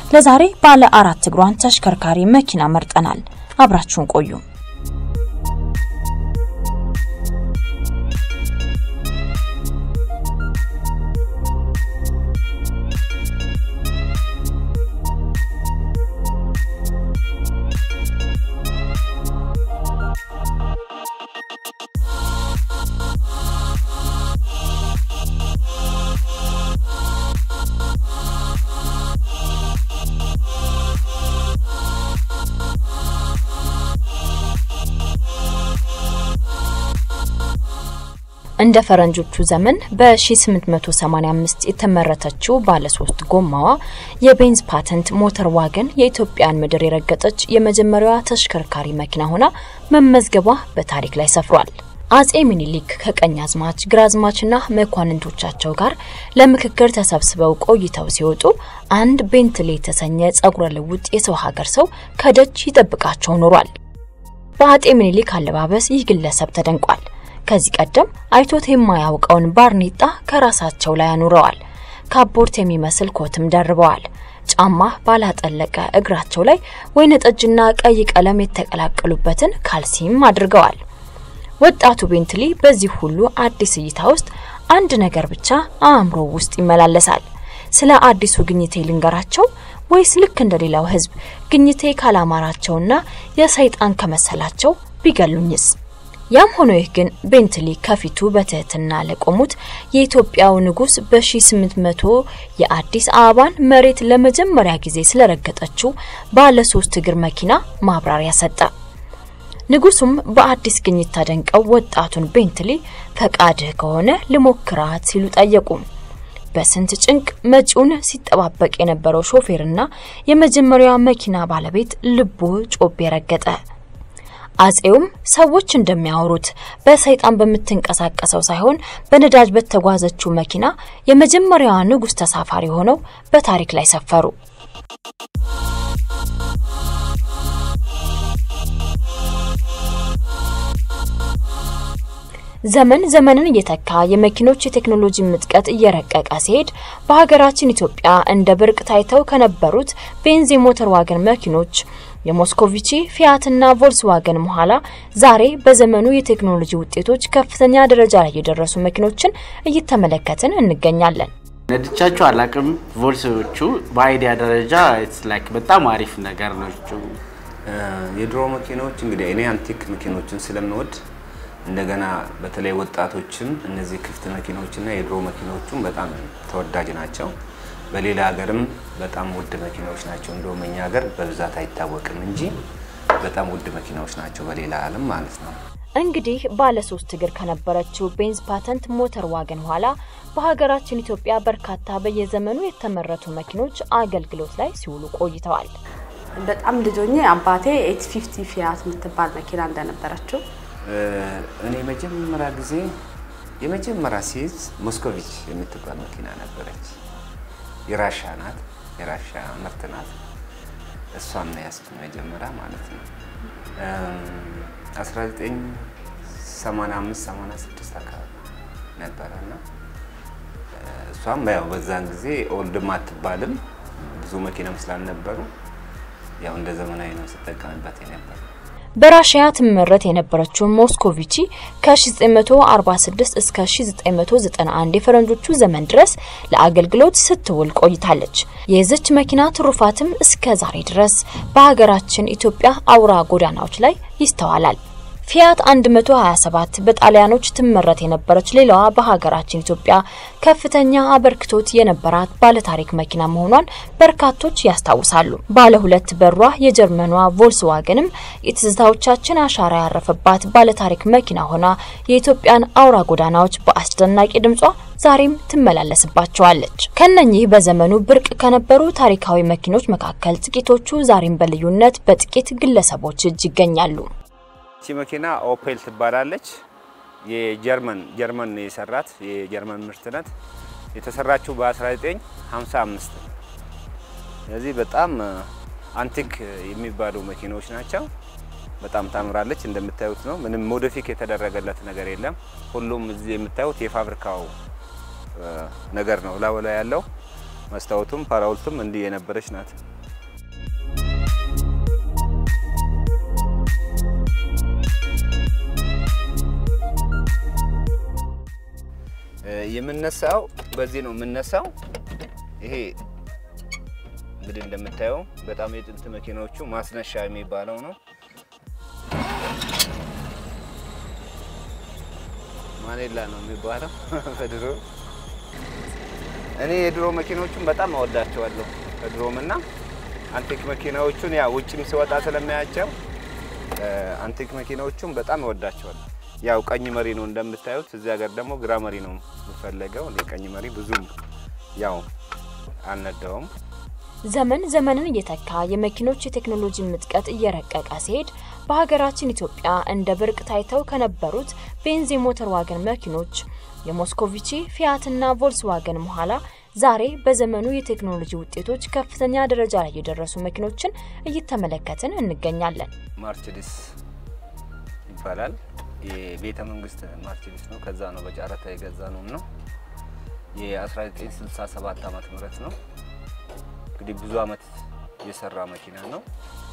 ለዛሬ ባለ አራት እግሯን ተሽከርካሪ መኪና መርጠናል። አብራችሁን ቆዩ። እንደ ፈረንጆቹ ዘመን በ1885 የተመረተችው ባለሶስት ጎማዋ የቤንዝ ፓተንት ሞተር ዋገን የኢትዮጵያን ምድር የረገጠች የመጀመሪያዋ ተሽከርካሪ መኪና ሆና መመዝገቧ በታሪክ ላይ ሰፍሯል። አጼ ሚኒሊክ ከቀኛዝማች ግራዝማችና መኳንንቶቻቸው ጋር ለምክክር ተሰብስበው ቆይተው ሲወጡ አንድ ቤንትሌ የተሰኘ ጸጉረ ልውጥ የሰው ሀገር ሰው ከደጅ ይጠብቃቸው ኖሯል። በአጤ ሚኒሊክ አለባበስ ይህ ግለሰብ ተደንቋል። ከዚህ ቀደም አይቶት የማያውቀውን ባርኔጣ ከራሳቸው ላይ አኑረዋል። ካቦርት የሚመስል ኮትም ደርበዋል። ጫማ ባላጠለቀ እግራቸው ላይ ወይነ ጠጅና ቀይ ቀለም የተቀላቀሉበትን ካልሲም አድርገዋል። ወጣቱ ቤንትሊ በዚህ ሁሉ አዲስ እይታ ውስጥ አንድ ነገር ብቻ አእምሮ ውስጥ ይመላለሳል። ስለ አዲሱ ግኝቴ ልንገራቸው ወይስ ልክ እንደሌላው ሕዝብ ግኝቴ ካላማራቸውና የሰይጣን ከመሰላቸው ቢገሉኝስ? ያም ሆኖ ይህ ግን ቤንትሊ ከፊቱ በትህትና ለቆሙት የኢትዮጵያው ንጉስ በ1800 የአዲስ አበባን መሬት ለመጀመሪያ ጊዜ ስለረገጠችው ባለ ሶስት እግር መኪና ማብራሪያ ሰጠ። ንጉሱም በአዲስ ግኝት ተደንቀው ወጣቱን ቤንትሊ ፈቃድህ ከሆነ ልሞክራት ሲሉ ጠየቁ። በስንት ጭንቅ መጪውን ሲጠባበቅ የነበረው ሾፌርና የመጀመሪያዋ መኪና ባለቤት ልቦ ጮቤ ረገጠ። አጼውም ሰዎች እንደሚያወሩት በሰይጣን በምትንቀሳቀሰው ሳይሆን በነዳጅ በተጓዘችው መኪና የመጀመሪያዋ ንጉስ ተሳፋሪ ሆነው በታሪክ ላይ ሰፈሩ። ዘመን ዘመንን እየተካ የመኪኖች የቴክኖሎጂ ምጥቀት እየረቀቀ ሲሄድ በሀገራችን ኢትዮጵያ እንደ ብርቅ ታይተው ከነበሩት ቤንዝ የሞተር ዋገን መኪኖች የሞስኮቪቺ ፊያትና ቮልስዋገን በኋላ ዛሬ በዘመኑ የቴክኖሎጂ ውጤቶች ከፍተኛ ደረጃ ላይ የደረሱ መኪኖችን እየተመለከትን እንገኛለን። ነድቻቸው አላቅም። ቮልሶቹ በአይዲያ ደረጃ ላይክ በጣም አሪፍ ነገር ናቸው። የድሮ መኪናዎች እንግዲህ እኔ አንቲክ መኪኖችን ስለምወድ እንደገና በተለይ ወጣቶችም እነዚህ ክፍት መኪኖችና የድሮ መኪኖቹም በጣም ተወዳጅ ናቸው። በሌላ ሀገርም በጣም ውድ መኪናዎች ናቸው። እንደውም እኛ ሀገር በብዛት አይታወቅም እንጂ በጣም ውድ መኪናዎች ናቸው በሌላ ዓለም ማለት ነው። እንግዲህ ባለ ሶስት እግር ከነበረችው ቤንዝ ፓተንት ሞተር ዋገን ኋላ በሀገራችን ኢትዮጵያ በርካታ በየዘመኑ የተመረቱ መኪኖች አገልግሎት ላይ ሲውሉ ቆይተዋል። በጣም ልጆኜ አባቴ ኤት ፊፍቲ ፊያት የምትባል መኪና እንደነበረችው እኔ መጀመሪያ ጊዜ የመጀመሪያ ሲይዝ ሞስኮቪች የምትባል መኪና ነበረች። የራሻ ናት፣ የራሻ ምርት ናት። እሷን ነው ያዝኩት መጀመሪያ ማለት ነው። 1985 86 አካባቢ ነበረ እና እሷም ያው በዛን ጊዜ ኦልድም አትባልም ብዙ መኪናም ስላልነበሩ ያው እንደ ዘመናዊ ነው ስጠቀምበት የነበረ። በራሽያ ትመረት የነበረችው ሞስኮቪቺ ከ1946 እስከ 1991 የፈረንጆቹ ዘመን ድረስ ለአገልግሎት ስትውል ቆይታለች። የዚች መኪና ትሩፋትም እስከ ዛሬ ድረስ በሀገራችን ኢትዮጵያ አውራ ጎዳናዎች ላይ ይስተዋላል። ፊያት 127 በጣሊያኖች ትመረት የነበረች ሌላዋ በሀገራችን ኢትዮጵያ ከፍተኛ አበርክቶት የነበራት ባለታሪክ መኪና መሆኗን በርካቶች ያስታውሳሉ። ባለ ሁለት በሯ የጀርመኗ ቮልስዋገንም የትዝታዎቻችን አሻራ ያረፈባት ባለታሪክ መኪና ሆና የኢትዮጵያን አውራ ጎዳናዎች በአስደናቂ ድምጿ ዛሬም ትመላለስባቸዋለች። ከነኚህ በዘመኑ ብርቅ ከነበሩ ታሪካዊ መኪኖች መካከል ጥቂቶቹ ዛሬም በልዩነት በጥቂት ግለሰቦች እጅ ይገኛሉ። ይቺ መኪና ኦፔል ትባላለች። የጀርመን ጀርመን የሰራት የጀርመን ምርት ናት። የተሰራችው በ1955 ስለዚህ በጣም አንቲክ የሚባሉ መኪናዎች ናቸው። በጣም ታምራለች። እንደምታዩት ነው። ምንም ሞዲፊክ የተደረገለት ነገር የለም። ሁሉም እዚህ የምታዩት የፋብሪካው ነገር ነው ላዩ ላይ ያለው መስታወቱም ፓራውልቱም እንዲህ የነበረች ናት። የምነሳው በዚህ ነው የምነሳው። ይሄ እንግዲህ እንደምታየው በጣም የጥንት መኪናዎቹ ማስነሻ የሚባለው ነው። ማኔላ ነው የሚባለው በድሮ እኔ የድሮ መኪናዎቹን በጣም አወዳቸዋለሁ። ከድሮም እና አንቲክ መኪናዎቹን ያ ውጭም ሲወጣ ስለማያቸው አንቲክ መኪናዎቹን በጣም እወዳቸዋለሁ። ያው ቀኝ መሪ ነው እንደምታዩት። እዚህ ሀገር ደግሞ ግራ መሪ ነው የምፈለገው። እኔ ቀኝ መሪ ብዙም ያው አልነዳውም። ዘመን ዘመንን እየተካ የመኪኖች የቴክኖሎጂ ምጥቀት እየረቀቀ ሲሄድ በሀገራችን ኢትዮጵያ እንደ ብርቅ ታይተው ከነበሩት ቤንዝ የሞተር ዋገን መኪኖች የሞስኮቪቺ ፊያትና ቮልስዋገን በኋላ ዛሬ በዘመኑ የቴክኖሎጂ ውጤቶች ከፍተኛ ደረጃ ላይ የደረሱ መኪኖችን እየተመለከትን እንገኛለን። ማርቸዲስ ይባላል። የቤተ መንግስት ማርቸዲስ ነው። ከዛ ነው በጨረታ የገዛ ነው ነው የ1967 ዓመተ ምህረት ነው። እንግዲህ ብዙ አመት የሰራ መኪና ነው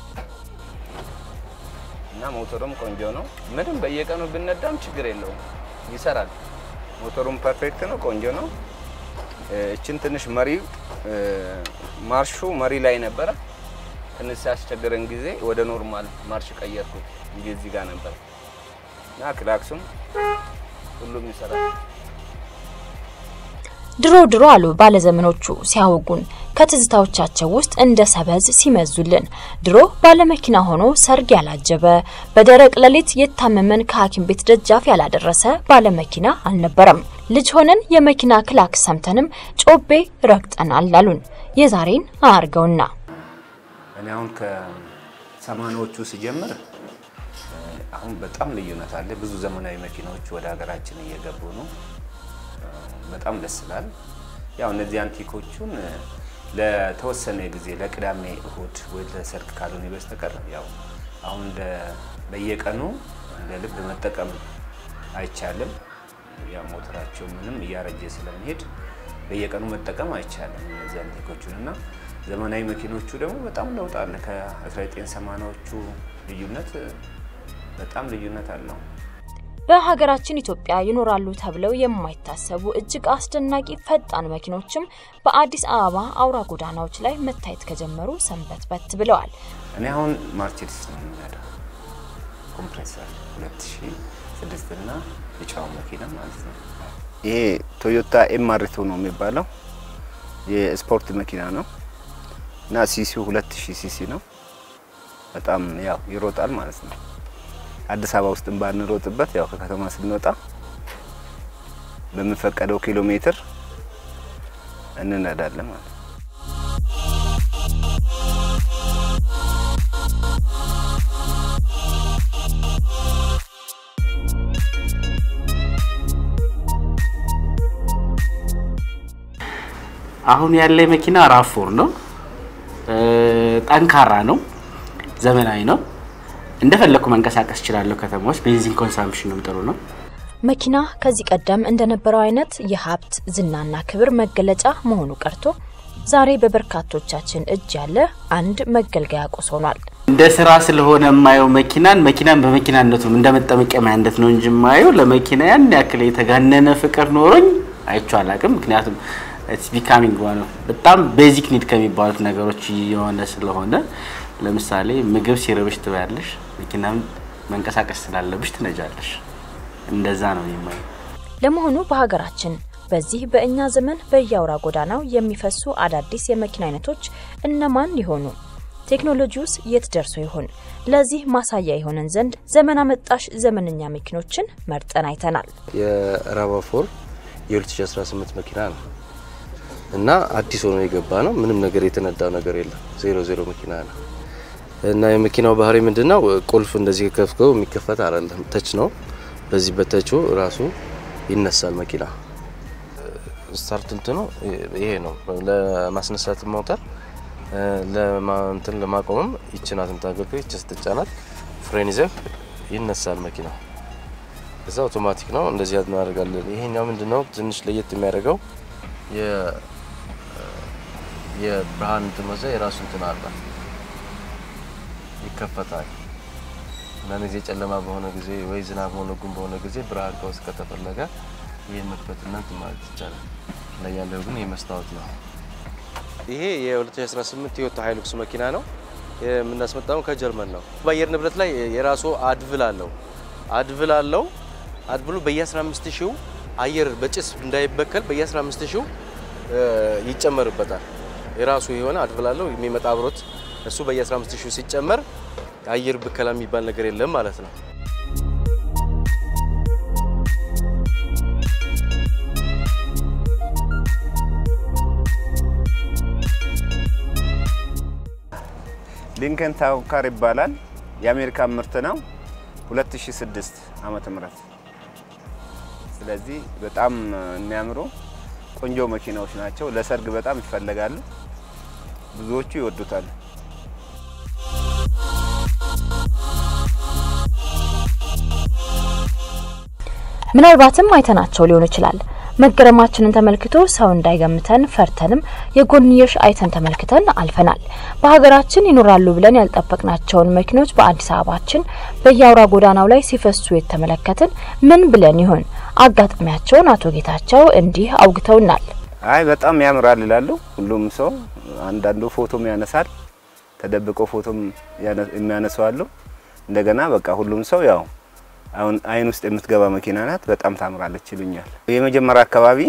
እና ሞተሩም ቆንጆ ነው። ምንም በየቀኑ ብነዳም ችግር የለውም ይሰራል። ሞተሩም ፐርፌክት ነው፣ ቆንጆ ነው። እችን ትንሽ መሪ ማርሹ መሪ ላይ ነበረ። ትንሽ ሲያስቸግረን ጊዜ ወደ ኖርማል ማርሽ ቀየርኩት እንጂ እዚህ ጋር ነበር እና ክላክሱም ሁሉም ይሰራል። ድሮ ድሮ አሉ ባለዘመኖቹ ሲያወጉን ከትዝታዎቻቸው ውስጥ እንደ ሰበዝ ሲመዙልን ድሮ ባለመኪና ሆኖ ሰርግ ያላጀበ በደረቅ ሌሊት የታመመን ከሐኪም ቤት ደጃፍ ያላደረሰ ባለመኪና አልነበረም። ልጅ ሆነን የመኪና ክላክስ ሰምተንም ጮቤ ረግጠናል አሉን። የዛሬን አያርገውና እኔ አሁን ከሰማንያዎቹ ሲጀምር አሁን በጣም ልዩነት አለ። ብዙ ዘመናዊ መኪናዎች ወደ ሀገራችን እየገቡ ነው። በጣም ደስ ይላል። ያው እነዚህ አንቲኮቹን ለተወሰነ ጊዜ ለቅዳሜ እሁድ ወይ ለሰርግ ካልሆነ በስተቀር ያው አሁን እንደ በየቀኑ እንደ ልብ መጠቀም አይቻልም። ያው ሞተራቸው ምንም እያረጀ ስለሚሄድ በየቀኑ መጠቀም አይቻልም እነዚህ አንቲኮቹን እና ዘመናዊ መኪኖቹ ደግሞ በጣም ለውጥ አለ። ከ1980ዎቹ ልዩነት በጣም ልዩነት አለው። በሀገራችን ኢትዮጵያ ይኖራሉ ተብለው የማይታሰቡ እጅግ አስደናቂ ፈጣን መኪኖችም በአዲስ አበባ አውራ ጎዳናዎች ላይ መታየት ከጀመሩ ሰንበት በት ብለዋል። እኔ አሁን ማርቼዲስ ነው የምነዳው ኮምፕሬሰር 2006 እና የጫው መኪና ማለት ነው። ይሄ ቶዮታ ኤምአርቱ ነው የሚባለው የስፖርት መኪና ነው እና ሲሲው 2000 ሲሲ ነው። በጣም ያው ይሮጣል ማለት ነው። አዲስ አበባ ውስጥ ባንሮጥበት ያው ከከተማ ስንወጣ በምንፈቀደው ኪሎ ሜትር እንነዳለን ማለት ነው። አሁን ያለ መኪና ራፎር ነው። ጠንካራ ነው። ዘመናዊ ነው። እንደፈለኩ መንቀሳቀስ እችላለሁ። ከተማ ውስጥ ቤንዚን ኮንሳምፕሽንም ጥሩ ነው። መኪና ከዚህ ቀደም እንደነበረው አይነት የሀብት ዝናና ክብር መገለጫ መሆኑ ቀርቶ ዛሬ በበርካቶቻችን እጅ ያለ አንድ መገልገያ ቁስ ሆኗል። እንደ ስራ ስለሆነ የማየው መኪናን መኪናን በመኪናነቱ እንደ መጠመቀሚያነት ነው እንጂ የማየው ለመኪና ያን ያክል የተጋነነ ፍቅር ኖሮኝ አይቼው አላውቅም። ምክንያቱም ኢትስ ቢካሚንግ ዋን በጣም ቤዚክ ኒድ ከሚባሉት ነገሮች የሆነ ስለሆነ ለምሳሌ ምግብ ሲርብሽ ትበያለሽ፣ መኪናም መንቀሳቀስ ስላለብሽ ትነጃለሽ። እንደዛ ነው የማየው። ለመሆኑ በሀገራችን በዚህ በእኛ ዘመን በየአውራ ጎዳናው የሚፈሱ አዳዲስ የመኪና አይነቶች እነማን ይሆኑ? ቴክኖሎጂውስ የት ደርሶ ይሆን? ለዚህ ማሳያ የሆነን ዘንድ ዘመን አመጣሽ ዘመነኛ መኪኖችን መርጠን አይተናል። የራቫፎር የ2018 መኪና ነው እና አዲስ ሆኖ የገባ ነው። ምንም ነገር የተነዳው ነገር የለም። ዜሮ ዜሮ መኪና ነው እና የመኪናው ባህሪ ምንድነው? ቁልፍ እንደዚህ ከፍከው የሚከፈት አይደለም፣ ተች ነው። በዚህ በተቹ ራሱ ይነሳል መኪና። ስታርት እንትኑ ይሄ ነው። ለማስነሳት ሞተር ለማንትን ለማቆምም ይችናት የምታገለግል ይች ስትጫናት ፍሬን ይዘህ ይነሳል መኪና። እዛ አውቶማቲክ ነው። እንደዚህ እናደርጋለን። ይሄኛው ምንድነው ትንሽ ለየት የሚያደርገው የብርሃን እንትን መዘ የራሱ እንትን አለ ይከፈታል። አንዳንድ ጊዜ ጨለማ በሆነ ጊዜ ወይ ዝናብ ሆነ ጉም በሆነ ጊዜ ብርሃን ከውስጥ ከተፈለገ ይሄን መክፈትና እንትን ማለት ይቻላል። ላይ ያለው ግን የመስታወት ነው። ይሄ የ2018 ቶዮታ ሃይሉክስ መኪና ነው። የምናስመጣው ከጀርመን ነው። በአየር ንብረት ላይ የራሱ አድቭል አለው አድቭል አለው። አድቭሉ በየ15 ሺው አየር በጭስ እንዳይበከል በየ15 ሺው ይጨመርበታል። የራሱ የሆነ አድቭል አለው የሚመጣ አብሮት እሱ በየ15 ሺው ሲጨመር አየር ብከላ የሚባል ነገር የለም ማለት ነው። ሊንከን ታውካር ይባላል። የአሜሪካ ምርት ነው። 2006 ዓመተ ምህረት ስለዚህ በጣም የሚያምሩ ቆንጆ መኪናዎች ናቸው። ለሰርግ በጣም ይፈለጋሉ። ብዙዎቹ ይወዱታል። ምናልባትም አይተናቸው ሊሆን ይችላል። መገረማችንን ተመልክቶ ሰው እንዳይገምተን ፈርተንም የጎንዮሽ አይተን ተመልክተን አልፈናል። በሀገራችን ይኖራሉ ብለን ያልጠበቅናቸውን መኪኖች በአዲስ አበባችን በየአውራ ጎዳናው ላይ ሲፈሱ የተመለከትን ምን ብለን ይሆን? አጋጣሚያቸውን አቶ ጌታቸው እንዲህ አውግተውናል። አይ በጣም ያምራል ይላሉ ሁሉም ሰው። አንዳንዱ ፎቶም ያነሳል፣ ተደብቆ ፎቶም የሚያነሱ አሉ። እንደገና በቃ ሁሉም ሰው ያው አሁን አይን ውስጥ የምትገባ መኪና ናት፣ በጣም ታምራለች ይሉኛል። የመጀመሪያ አካባቢ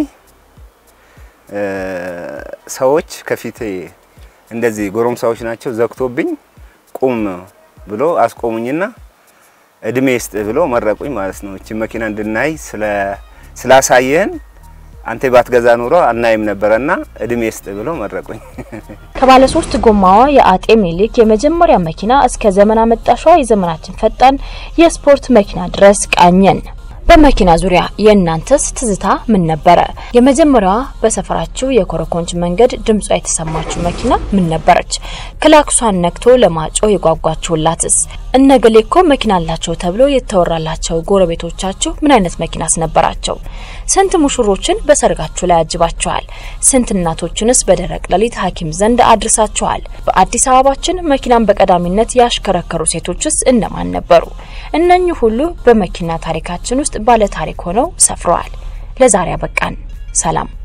ሰዎች ከፊቴ እንደዚህ ጎረምሳዎች ናቸው ዘግቶብኝ ቁም ብሎ አስቆሙኝና እድሜ ስጥ ብሎ መረቁኝ ማለት ነው። እቺ መኪና እንድናይ ስላሳየህን አንተ ባትገዛ ኑሮ አናይም ነበረና እድሜ ስጥ ብሎ መረቁኝ። ከባለ ሶስት ጎማዋ የአጤ ምኒልክ የመጀመሪያ መኪና እስከ ዘመን አመጣሿ የዘመናችን ፈጣን የስፖርት መኪና ድረስ ቃኘን። በመኪና ዙሪያ የእናንተስ ትዝታ ምን ነበረ? የመጀመሪያዋ በሰፈራችሁ የኮረኮንች መንገድ ድምጿ የተሰማችሁ መኪና ምን ነበረች? ክላክሷን ነክቶ ለማጮህ የጓጓችሁላትስ? እነገሌ እኮ መኪና አላቸው ተብሎ የተወራላቸው ጎረቤቶቻችሁ ምን አይነት መኪናስ ነበራቸው? ስንት ሙሽሮችን በሰርጋችሁ ላይ አጅባችኋል? ስንት እናቶችንስ በደረቅ ሌሊት ሐኪም ዘንድ አድርሳችኋል? በአዲስ አበባችን መኪናን በቀዳሚነት ያሽከረከሩ ሴቶችስ እነማን ነበሩ? እነኚህ ሁሉ በመኪና ታሪካችን ውስጥ ባለ ታሪክ ሆነው ሰፍረዋል። ለዛሬ አበቃን። ሰላም።